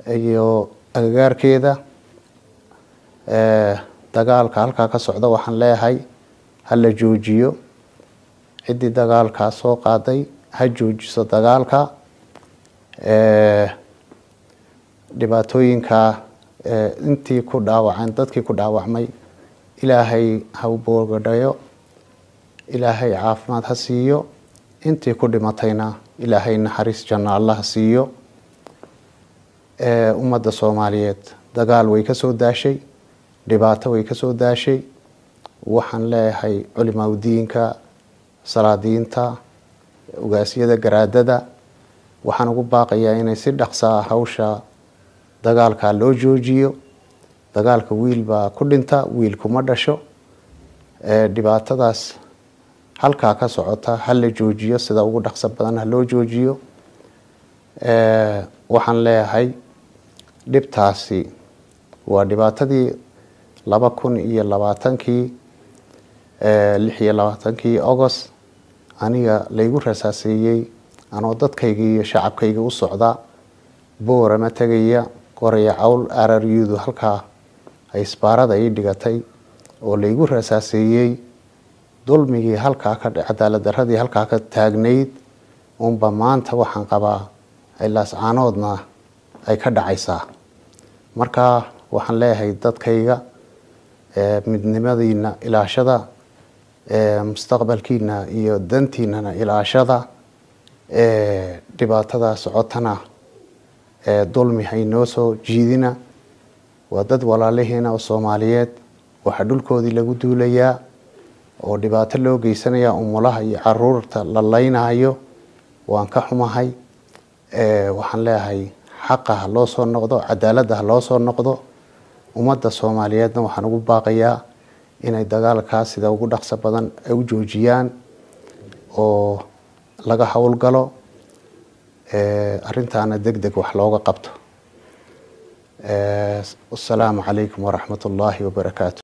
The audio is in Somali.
iyo agagaarkeeda dagaalka halkaa ka socda waxaan leeyahay ha la joojiyo ciddii dagaalkaa soo qaaday ha joojiso dagaalka dhibaatooyinka intii ku dhaawaceen dadkii ku dhaawacmay ilaahay ha u boogadhayo ilaahay caafimaad ha siiyo intii ku dhimatayna ilaahay naxariis janno alla ha siiyo ummadda soomaaliyeed dagaal way ka soo daashay dhibaato way ka soo daashay waxaan leeyahay culimaadudiinka salaadiinta ugaasyada garaadada waxaan ugu baaqayaa inay si dhaqsaa hawsha dagaalka loo joojiyo dagaalka wiil baa ku dhinta wiil kuma dhasho dhibaatadaas halkaa ka socota ha la joojiyo sida ugu dhaqso badan ha loo joojiyo waxaan leeyahay dhibtaasi waa dhibaatadii laba kun iyo labaatankii lix iyo labaatankii agost aniga laygu rasaaseeyey anoo dadkayga iyo shacabkayga u socda boorama tegaya qoraya cawl araryudu halkaa isbaarada ii dhigatay oo laygu rasaaseeyey dulmigii halkaa ka cadaalad daradii halkaa ka taagnayd unba maanta waxaan qabaa laascaanoodna ay ka dhacaysaa marka waxaan leeyahay dadkayga midnimadiina ilaashada mustaqbalkiina iyo dantiinana ilaashada dhibaatada socotana dulmi haynoo soo jiidina waa dad walaalihiina oo soomaaliyeed waxaa dhulkoodii lagu duulayaa oo dhibaato loo geysanaya umulaha iyo caruurta la laynayo waan ka xumahay waxaan leeyahay xaqa ha loo soo noqdo cadaaladda ha loo soo noqdo ummadda soomaaliyeedna waxaan ugu baaqayaa inay dagaalkaas sida ugu dhaqso badan ay u joojiyaan oo laga howlgalo arintaana deg deg wax looga qabto wasalaamu calaykum waraxmat ullaahi wabarakaatu